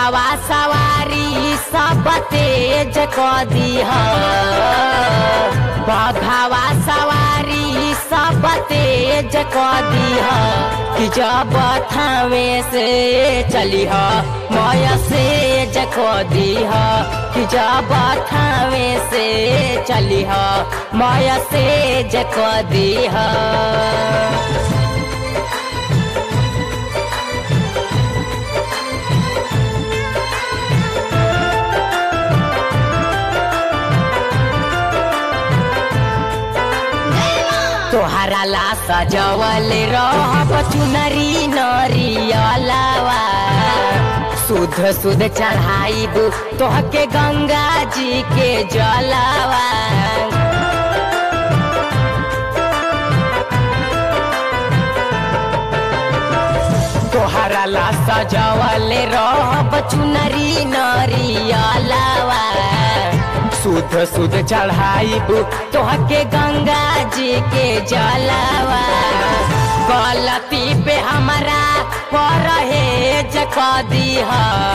बघावा सवारी सब तेज क दीह बघावा सवारी सब तेज क दीह कि जब थावे से चलिह मय से जक दीह कि जब थावे से चलिह मय से जक दीह तोहरा ला सजवल रहब चुनरी नरियलावा शुद्ध शुद्ध चढ़ाइब तोहके गंगा जी के जलावा तोहरा ला सजवल रहब चुनरी नरियलावा शुद्ध शुद्ध चढ़ाइब तोहके गंगा जी के जलावा गलती पे हमारा परहेज क दीह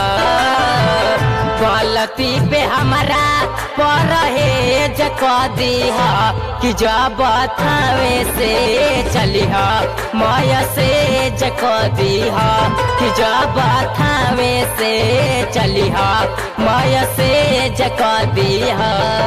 गलती पे हमारा परहेज क दीह कि जब थावे से चलिह मय से जक दीह कि जब थावे से चलिह मय से जक दीह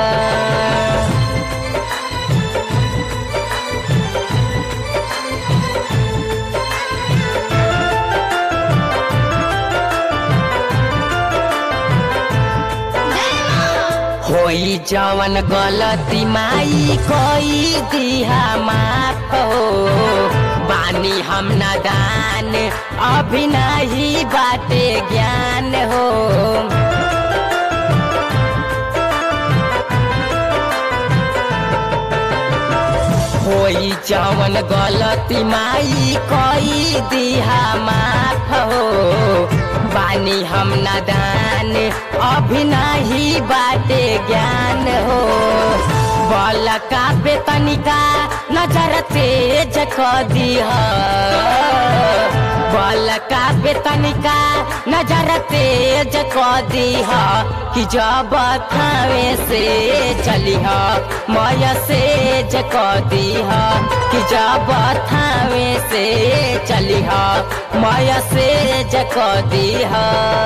होई जवन गलती माई कोई दिहा माफ हो बानी हम नादान अभी नहीं बाटे ज्ञान हो होई जवन गलती माई कोई दिहा माफ हो बानी हम नादान अभी नहीं बाटे ज्ञान हो बल का पे तनिका नजर तेज क दीह बल का पे तनिका नजर तेज क दीह कि जब थावे से चलिह मय से जक दीह कि जब थावे से चलिह मय से जक दीह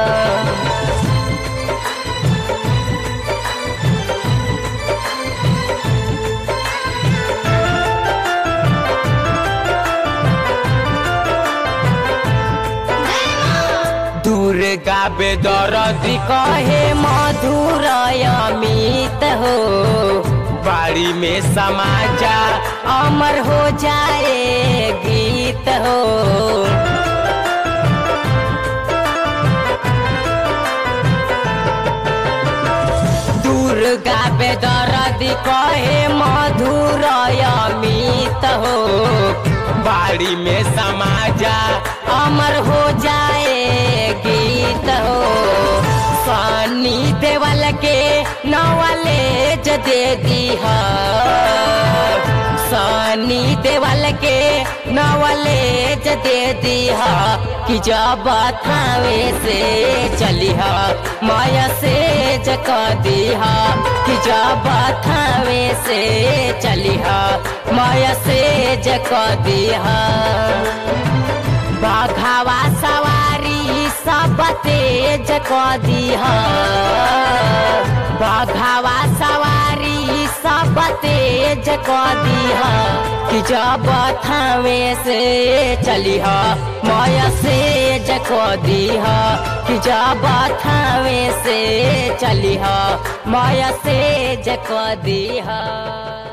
दुर्गा बेदरदी कहे मधुर अमित हो बाड़ी में समाजा अमर हो जाए गीत हो दुर्गा बेदरदी कहे मधुर अमित हो बाड़ी में समाजा अमर हो जाए गीत हो सनी देवल के नवलेज दे दीह सनी देवल के नवलेज दे दीह कि जब थावे से चलिह मय से जक दीह कि जब थावे से चलिह मय से जक दीह बघावा सवारी सब तेज क दीह बघावा सवारी सब तेज क दीह कि जब थावे से चलिह मय से जक दीह कि जब थावे से चलिह मय से जक दीह